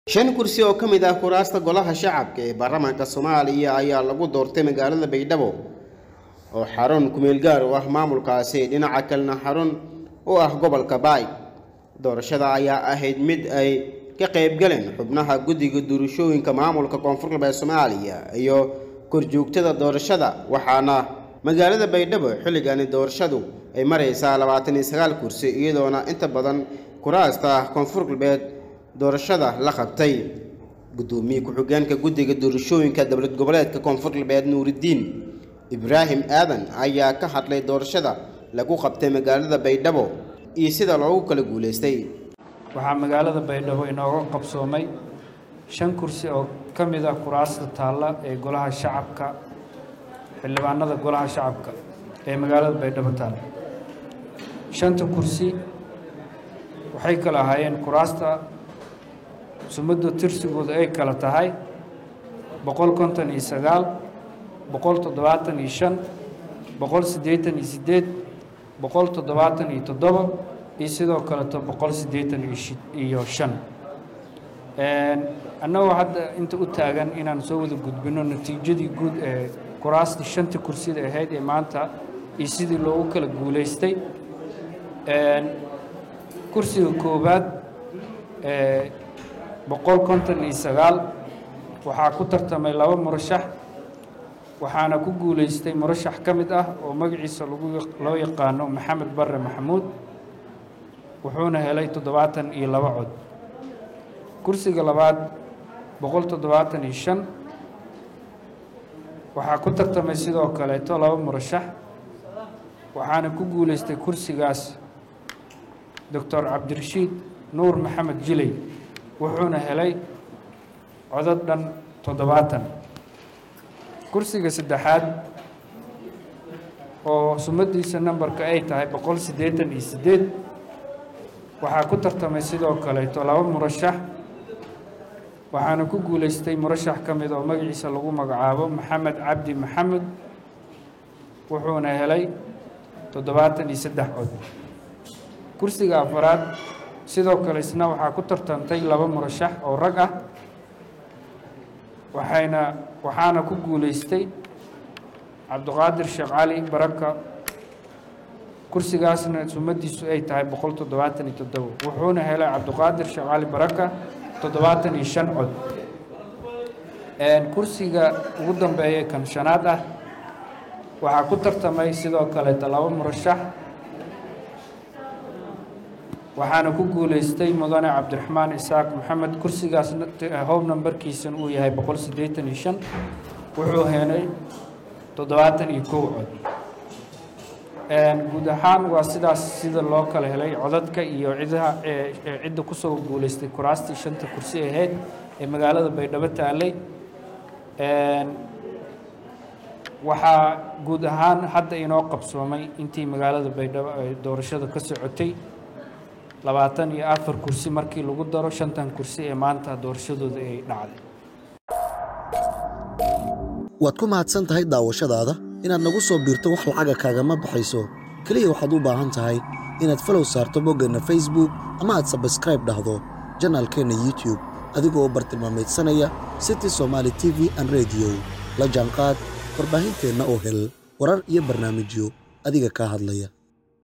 shan kursi oo ka mid ah kuraasta golaha shacabka ee baarlamaanka soomaaliya ayaa lagu doortay magaalada baydhabo oo xarun kumeel gaar u ah maamulkaasi dhinaca kalena xarun u ah gobolka baay doorashada ayaa ahayd mid ay ka qaybgaleen xubnaha guddiga doorashooyinka maamulka koonfur galbeed soomaaliya iyo korjoogtada doorashada waxaana magaalada baydhabo xilligani doorashadu ay maraysaa labaatan iyo sagaal kursi iyadoona inta badan kuraasta koonfur galbeed doorashada la qabtay guddoomiye ku-xigeenka guddiga doorashooyinka dowlad goboleedka koonfur galbeed nuuridiin ibraahim aadan ayaa ka hadlay doorashada lagu qabtay magaalada baydhabo iyo sida loogu kala guulaystay waxaa magaalada baydhabo inooga qabsoomay shan kursi oo ka mid ah kuraasta taalla ee golaha shacabka xildhibaanada golaha shacabka ee magaalada baydhabo taalla shanta kursi waxay kala ahaayeen kuraasta sumadda tirsigooda ay kala tahay boqol konton iyo sagaal boqol toddobaatan iyo shan boqol siddeetan iyo siddeed boqol toddobaatan iyo toddoba iyo sidoo kaleto boqol siddeetan iyo shan annagoo hadda inta u taagan inaan soo wada gudbino natiijadii guud ee kuraastii shanta kursida ahayd ee maanta iyo sidii loogu kala guulaystay kursiga koowaad boqol konton iyo sagaal waxaa ku tartamay laba murashax waxaana ku guulaystay murashax ka mid ah oo magaciisa lagu loo yaqaano maxamed barre maxamuud wuxuuna helay toddobaatan iyo laba cod kursiga labaad boqol toddobaatan iyo shan waxaa ku tartamay sidoo kaleeto laba murashax waxaana ku guulaystay kursigaas doctor cabdirashiid nuur maxamed jiley wuxuuna helay codod dhan toddobaatan kursiga saddexaad oo sumadiisa nambarka ay tahay boqol siddeetan iyo siddeed waxaa ku tartamay sidoo kaleeto laba murashax waxaana ku guulaystay murashax ka mid oo magaciisa lagu magacaabo maxamed cabdi maxamed wuxuuna helay toddobaatan iyo saddex cod kursiga afaraad sidoo kale isna waxaa ku tartantay laba murashax oo rag ah waxayna waxaana ku guulaystay cabdiqaadir sheekh cali baraka kursigaasna sumadiisu ay tahay boqol toddobaatan iyo toddobo wuxuuna helay cabdiqaadir sheekh cali baraka toddobaatan iyo shan cod kursiga ugu dambeeya kan shanaad ah waxaa ku tartamay sidoo kaleeta laba murashax waxaana ku guulaystay mudane cabdiraxmaan isaaq maxamed kursigaas hob nambarkiisan uu yahay boqol siddeetan iyo shan wuxuu helay toddobaatan iyo kow cod guud ahaan waa sidaas sida loo kala helay codadka iyo cidaha cidda kusoo guulaystay kuraastii shanta kursi ahayd ee magaalada baydhabo taalay waxaa guud ahaan hadda inoo qabsoomay intii magaalada baydhabo ay doorashada ka socotay labaatan iyo afar kursi markii lagu daro shantan kursi ee maanta doorashadooda ay dhacday waad ku mahadsan tahay daawashadaada inaad nagu soo biirto wax lacaga kaagama baxayso keliya waxaad u baahan tahay inaad falow saarto boggeenna facebook ama aad sabskraib dhahdo janaalkeenna youtub adigoo bartilmaamaydsanaya city somaali t v an rediyo la jaanqaad warbaahinteenna oo hel warar iyo barnaamijyo adiga kaa hadlaya